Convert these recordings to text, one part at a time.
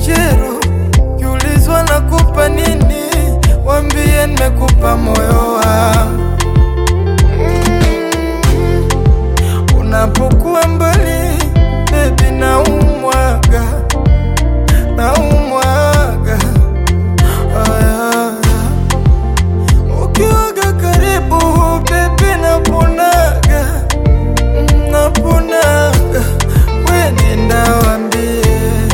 jero, kiulizwa nakupa nini, wambie nimekupa moyo wangu. Mm, Unapokuwa mbali baby, naumwaga naumwaga Aya. Ukiwaga karibu baby, naponaga naponaga, we nenda wambie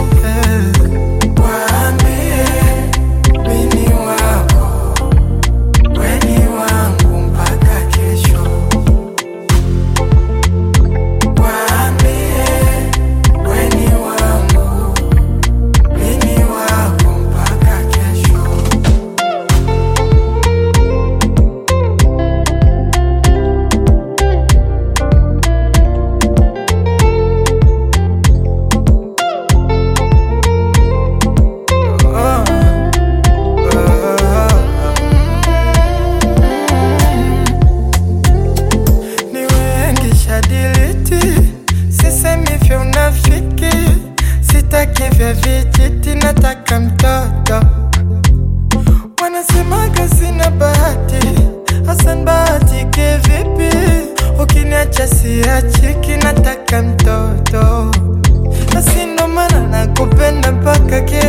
waambie mini wako weni wangu mpaka kesho waambie weni wangu mini wako mpaka kesho Ah, ah, ni wengi shadiliti, sisemi vya unafiki, sitaki vya vijiti, nataka mtoto. Wanasemaga sina bahati, Hasan bahatike vipi? Ukiniacha siachiki, nataka mtoto, basi ndo maana nakupenda mpaka kesho.